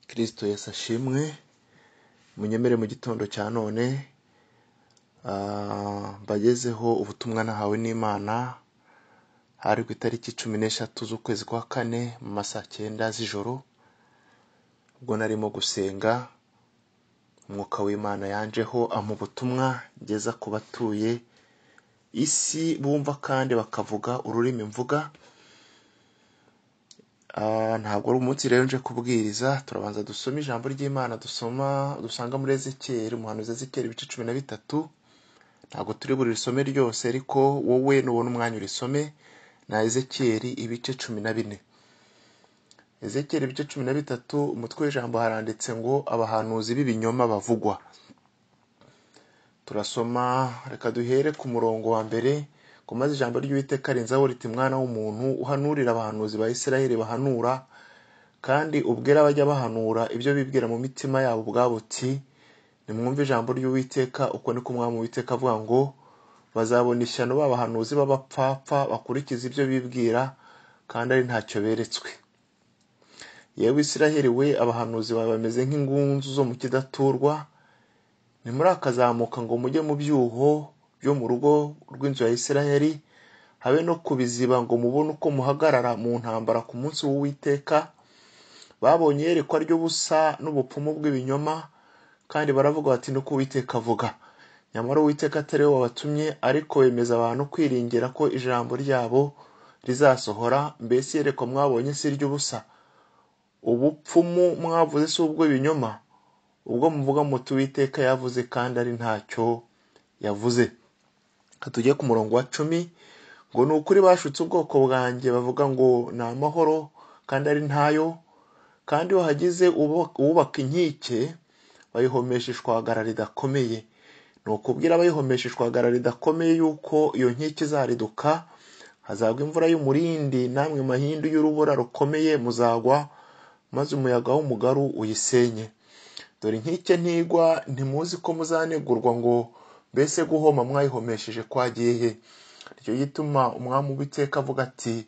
kirisito Yesu ashimwe munyemere mu gitondo cya none mbagezeho ubutumwa nahawe n'imana hari ku itariki cumi n'eshatu z'ukwezi kwa kane mu ma saa cyenda z'ijoro ubwo narimo gusenga umwuka w'imana yanjeho ampa ubutumwa ngeza ku batuye isi bumva kandi bakavuga ururimi mvuga ntabwo ari umunsi rero nje kubwiriza turabanza dusoma ijambo ry'imana dusoma dusanga muri ezekeri umuhanuzi ezekeri ibice cumi na bitatu ntabwo turi buri risome ryose ariko wowe nubona umwanya urisome na ezekeri ibice cumi na bine ezekeri ibice cumi na bitatu umutwe w'ijambo haranditse ngo abahanuzi b'ibinyoma bavugwa turasoma reka duhere ku murongo wa mbere ngo maze ijambo ry'uwiteka rinzaho riti mwana w'umuntu uhanurira abahanuzi ba isirayeli bahanura kandi ubwira abajya bahanura ibyo bibwira mu mitima yabo ubwabo uti nimwumve ijambo ry'uwiteka uko niko umwami uwiteka avuga ngo bazabona ishyano b'abahanuzi b'abapfapfa bakurikiza ibyo bibwira kandi ari ntacyo beretswe yewe isirayeli we abahanuzi bawe bameze nk'ingunzu zo mu kidaturwa ntimurakazamuka ngo mujye mu byuho byo mu rugo rw'inzu ya isirayeli habe no kubiziba ngo mubone uko muhagarara mu ntambara ku munsi w'uwiteka babonye iyerekwa ry'ubusa n'ubupfumu bw'ibinyoma kandi baravuga bati nuko uwiteka avuga nyamara uwiteka atari we wabatumye ariko bemeza abantu kwiringira ko ijambo ryabo rizasohora mbese iyerekwa mwabonye si iry'ubusa ubupfumu mwavuze si ubw'ibinyoma ubwo muvuga muti uwiteka yavuze kandi ari ntacyo yavuze Reka tujye ku murongo wa cumi ngo ni ukuri bashutse ubwoko bwanjye bavuga ngo ni amahoro kandi ari ntayo kandi wahagize uwubaka inkike bayihomesha ishwagara ridakomeye ni ukubwira abayihomesha ishwagara ridakomeye yuko iyo nkike izariduka hazagwa imvura y'umurindi namwe mahindu y'urubura rukomeye muzagwa maze umuyaga w'umugaru uyisenye dore inkike ntigwa ntimuzi ko muzanegurwa ngo mbese guhoma mwayihomesheje kwagiye he nicyo gituma umwami w'iteka avuga ati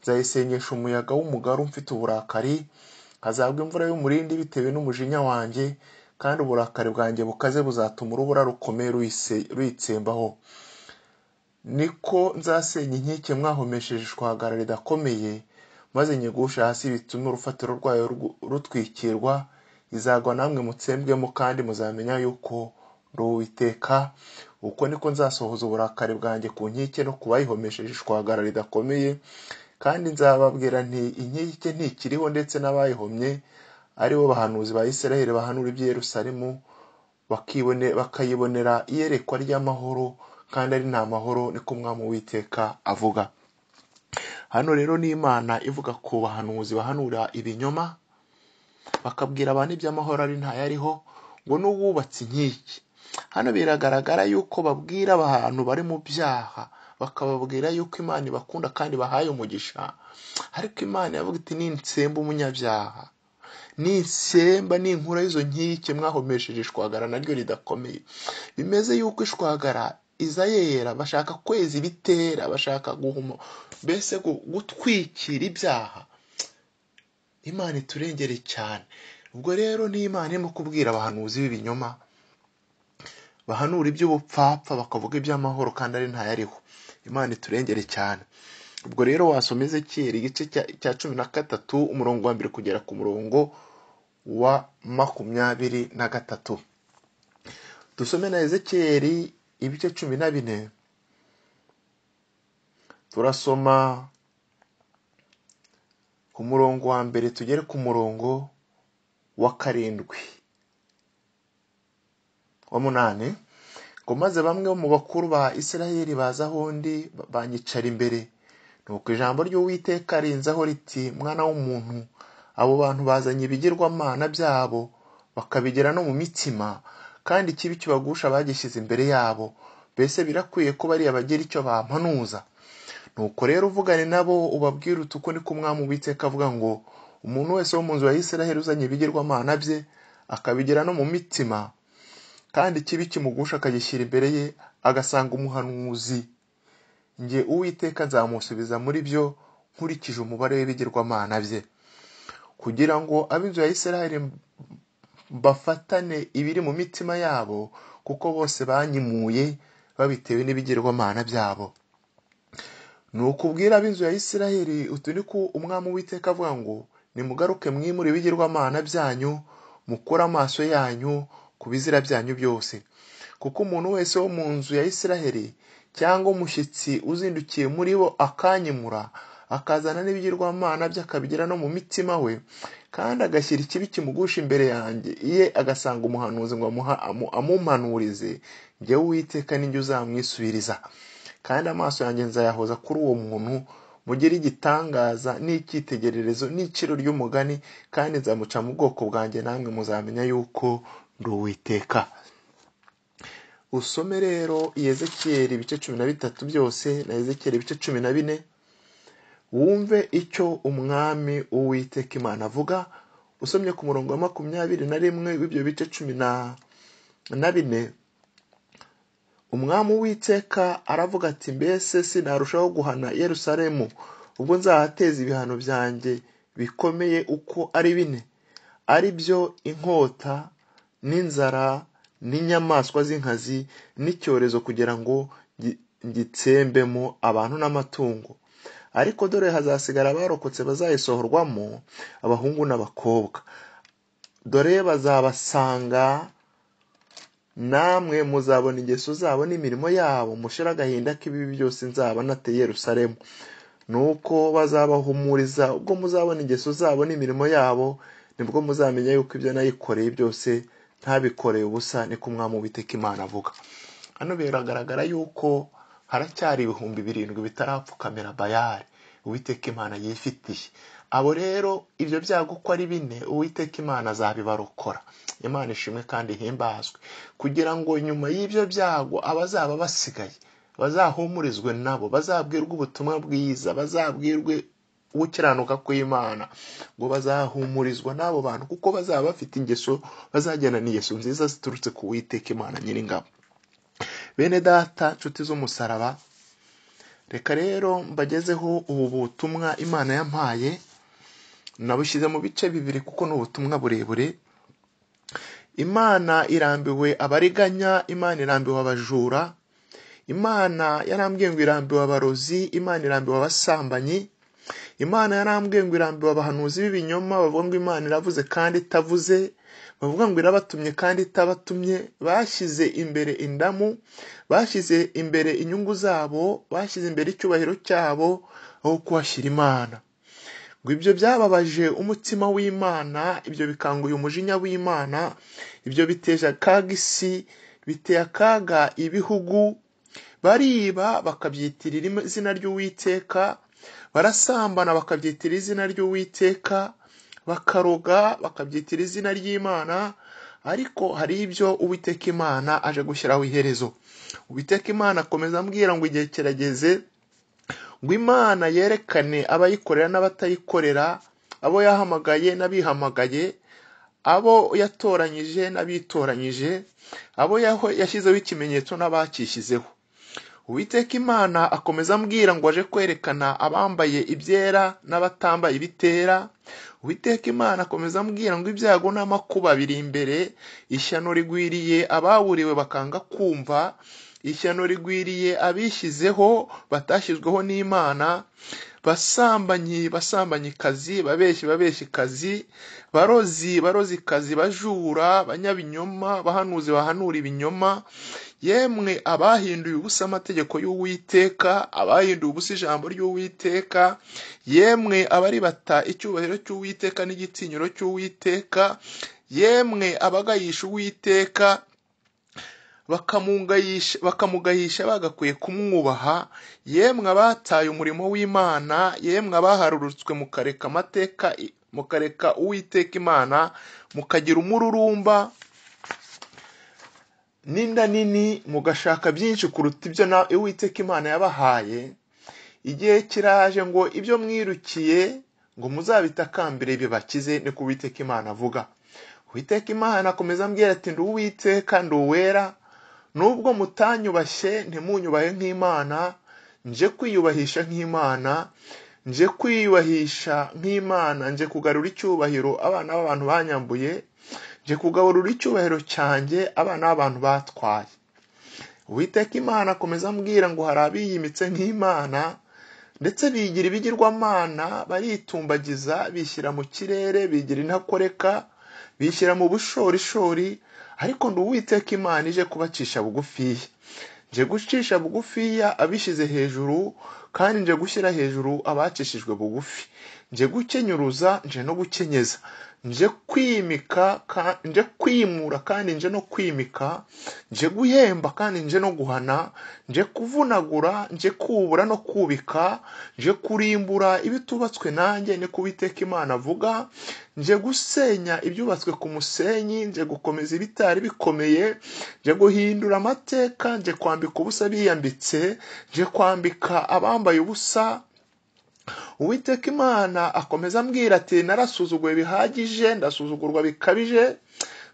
nzayisenyesha umuyaga w'umugaru mfite uburakari hazagwa imvura y'umurindi bitewe n'umujinya wanjye kandi uburakari bwanjye bukaze buzatuma urubura rukomeye ruyitsembaho niko nzasenya inkike mwahomesheje ishwagara ridakomeye maze nyigusha hasi bitume urufatiro rwayo rutwikirwa izagwa namwe mutsembwemo kandi muzamenya yuko ndi uwiteka uko niko nzasohoza uburakari bwanjye ku nkike no ku bayihomesheje ishwagara ridakomeye kandi nzababwira nti inkike ntikiriho ndetse n'abayihomye aribo bahanuzi ba Isiraheli bahanura iby'i Yerusalemu bakayibonera iyerekwa ry'amahoro kandi ari nta mahoro niko umwami w'iteka avuga hano rero ni imana ivuga ku bahanuzi bahanura ibinyoma bakabwira abantu iby'amahoro ari ntayariho ngo n'uwubatse inkike hano biragaragara yuko babwira abantu bari mu byaha bakababwira yuko imana ibakunda kandi bahaye umugisha ariko imana yavuga iti nintsemba umunyabyaha nisemba ninkura y'izo nkike mwahomesheje ishwagara naryo ridakomeye bimeze yuko ishwagara iza yera bashaka kweza ibitera bashaka guhuma mbese gutwikira ibyaha imana iturengere cyane ubwo rero ni imana irimo kubwira abahanuzi b'ibinyoma bahanura iby'ubupfapfa bakavuga iby'amahoro kandi ari ntayariho imana iturengere cyane ubwo rero wasoma ezekiyeri igice cya cumi na gatatu umurongo wa mbere kugera ku murongo wa makumyabiri na gatatu dusome na ezekiyeri ibice cumi na bine turasoma ku murongo wa mbere tugere ku murongo wa karindwi wa munani ngo maze bamwe mu bakuru ba isirayeli baza aho undi banyicara imbere nuko ijambo ry'uwiteka rinzaho riti mwana w'umuntu abo bantu bazanye ibigirwamana byabo bakabigira no mu mitima kandi ikibi kibagusha bagishyize imbere yabo mbese birakwiye ko bariya bagira icyo bampanuza nuko rero uvugane nabo ubabwire utuko niko umwami w'iteka avuga ngo umuntu wese wo mu nzu ya isiraheli uzanye ibigirwamana bye akabigira no mu mitima kandi ikibi kimugusha akagishyira imbere ye agasanga umuhanuzi njye uwiteka nzamusubiza muri byo nkurikije umubare w'ibigirwamana bye kugira ngo ab'inzu ya isiraheli bafatane ibiri mu mitima yabo kuko bose banyimuye babitewe n'ibigirwamana byabo nukubwira ab'inzu ya isiraheli utu ni ko umwami w'iteka avuga ngo nimugaruke mwimure ibigirwamana byanyu mukure amaso yanyu ku bizira byanyu byose kuko umuntu wese wo mu nzu ya isiraheli cyangwa umushyitsi uzindukiye muri bo akanyimura akazana n'ibigirwamana bye akabigira no mu mitima we kandi agashyira ikibi kimugusha imbere yanjye ye agasanga umuhanuzi ngo amuha- amu- amumpanurize njyewe uwiteka ninjye uzamwisubiriza kandi amaso yanjye nzayahoza kuri uwo muntu mugire igitangaza n'icyitegererezo n'iciro ry'umugani kandi nzamuca mu bwoko bwanjye namwe muzamenya yuko ndi uwiteka usome rero yezekiyeli ibice cumi na bitatu byose na yezekiyeli ibice cumi na bine wumve icyo umwami uwiteka imana avuga usomye ku murongo wa makumyabiri na rimwe w'ibyo bice cumi na na bine umwami uwiteka aravuga ati mbese sinarushaho guhana yerusalemu ubwo nzahateza ibihano byanjye bikomeye uko ari bine ari byo inkota n'inzara n'inyamaswa z'inkazi n'icyorezo kugira ngo gi- gitsembemo abantu n'amatungo ariko dore hazasigara abarokotse bazayisohorwamo abahungu n'abakobwa dore bazabasanga namwe muzabona ingeso zabo n'imirimo yabo mushira agahinda k'ibibi byose nzaba nateye yerusalemu nuko bazabahumuriza ubwo muzabona ingeso zabo n'imirimo yabo nibwo muzamenya yuko ibyo nayikoreye byose ntabikoreye ubusa niko umwami witeka imana avuga hano biragaragara yuko haracyari ibihumbi birindwi bitarapfukamira bayari uwiteka imana yifitiye abo rero ibyo byago uko ari bine uwiteka imana azabibarokora imana ishimwe kandi ihimbazwe kugira ngo nyuma y'ibyo byago abazaba basigaye bazahumurizwe nabo bazabwirwe ubutumwa bwiza bazabwirwe gukiranuka kw'imana ngo bazahumurizwa n'abo bantu kuko bazaba bafite ingeso bazagendana ingeso nziza ziturutse ku witeka imana nyiringabo bene data nshuti z'umusaraba reka rero mbagezeho ubu butumwa imana yampaye nabushyize mu bice bibiri kuko ni ubutumwa burebure imana irambiwe abariganya imana irambiwe abajura imana yarambwiye ngo irambiwe abarozi imana irambiwe abasambanyi imana yarambwiye ngo irambiwe abahanuzi b'ibinyoma bavuga ngo imana iravuze kandi itavuze bavuga ngo irabatumye kandi itabatumye bashyize imbere indamu bashyize imbere inyungu zabo bashyize imbere icyubahiro cyabo aho kuhashyira imana ngo ibyo byababaje umutima w'imana ibyo bikanguye umujinya w'imana ibyo biteje akaga isi biteye akaga ibihugu bariba bakabyitirira izina ry'uwiteka barasambana bakabyitirira izina ry'uwiteka bakaroga bakabyitirira izina ry'imana ariko hari ibyo uwiteka imana aje gushyiraho iherezo uwiteka imana akomeza ambwira ngo igihe kirageze ngo imana yerekane abayikorera n'abatayikorera abo yahamagaye n'abihamagaye abo yatoranyije n'abitoranyije abo yaho- yashyizeho ikimenyetso n'abakishyizeho uwiteka imana akomeza ambwira ngo aje kwerekana abambaye ibyera n'abatambaye ibitera uwiteka imana akomeza ambwira ngo ibyago n'amakuba biri imbere ishyano rigwiriye abawuriwe bakanga kumva ishyano rigwiriye abishyizeho batashyizweho n'imana basambanyi basambanyikazi babeshyi babeshyikazi barozi barozikazi bajura banyabinyoma bahanuzi bahanura ibinyoma yemwe abahinduye ubusa amategeko y'uwiteka abahinduye ubusa ijambo ry'uwiteka yemwe abaribata icyubahiro cy'uwiteka n'igitinyiro cy'uwiteka yemwe abagayisha uwiteka bakamugayisha bakamugahisha bagakwiye kumwubaha yemwe abataye umurimo w'imana yemwe abaharurutswe mukareka amateka mukareka uwiteka imana mukagira umururumba n'inda nini mugashaka byinshi kuruta ibyo na uwiteka imana yabahaye igihe kiraje ngo ibyo mwirukiye ngo muzabitakambire bibakize niko uwiteka imana avuga uwiteka imana akomeza ambwira ati ndi uwiteka ndi uwera nubwo mutanyubashye ntimunyubahe nk'imana nje kwiyubahisha nk'imana nje kwiyubahisha nk'imana nje kugarura icyubahiro abana b'abantu banyambuye nje kugaburura icyubahiro cyanjye abana b'abantu batwaye uwiteka imana akomeza ambwira ngo hari abiyimitse nk'imana ndetse bigira ibigirwamana baritumbagiza bishyira mu kirere bigira intakoreka bishyira mu bushorishori ariko ndi uwiteka imana ije kubacisha bugufiya nje gucisha bugufiya abishyize hejuru kandi nje gushyira hejuru abacishijwe bugufi nje gukenyuruza nje no gukenyeza nje kwimika ka- nje kwimura kandi nje no kwimika nje guhemba kandi nje no guhana nje kuvunagura nje kubura no kubika nje kurimbura ibitubatswe nanjye ni ko Uwiteka imana avuga nje gusenya ibyubatswe ku musenyi nje gukomeza ibitari bikomeye nje guhindura amateka nje kwambika ubusa biyambitse nje kwambika abambaye ubusa uwiteka imana akomeza ambwira ati narasuzuguwe bihagije ndasuzugurwa bikabije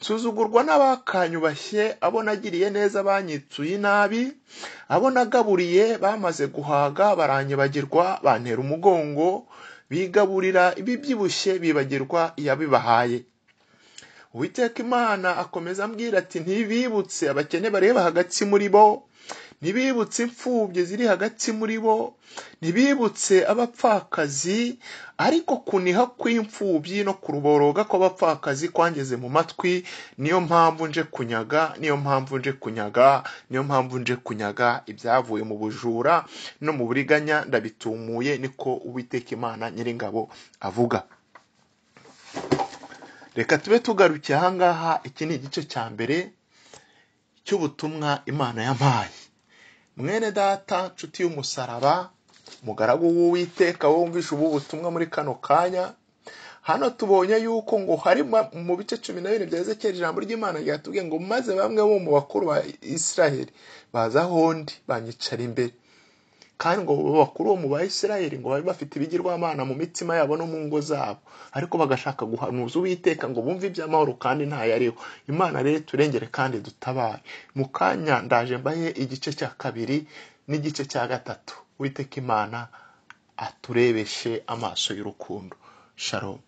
nsuzugurwa n'abakanyubashye abo nagiriye neza banyitsuye inabi abo nagaburiye bamaze guhaga baranyibagirwa bantera umugongo bigaburira ibibyibushye bibagirwa iyabibahaye uwiteka imana akomeza ambwira ati ntibibutse abakene bareba hagati muri bo ntibibutse imfubyi ziri hagati muri bo ntibibutse abapfakazi ariko kuniha kw'imfubyi no kuruboroga kw'abapfakazi kwangeze mu matwi niyo mpamvu nje kunyaga niyo mpamvu nje kunyaga niyo mpamvu nje kunyaga ibyavuye mu bujura no mu buriganya ndabitumuye niko uwiteka imana nyiringabo avuga reka tube tugarukiye ahangaha iki ni igice cya mbere cy'ubutumwa imana yampaye mwene data nshuti y'umusaraba mugaragu w'uwiteka wumvishe ubu butumwa muri kano kanya hano tubonye yuko ngo hari ma- mu bice cumi na bine bya ezekiyeli ijambo ry'imana ryatubwiye ngo maze bamwe bo mu bakuru ba isiraheli baza ahondi banyicara imbere kandi ngo abo bakuru bo mu ba isiraheli ngo bari bafite ibigirwamana mu mitima yabo no mu ngo zabo ariko bagashaka guhanuza uwiteka ngo bumve iby'amahoro kandi ntayariho imana rero turengere kandi dutabare mu kanya ndaje mbahe igice cya kabiri n'igice cya gatatu uwiteka imana aturebeshe amaso y'urukundo sharomu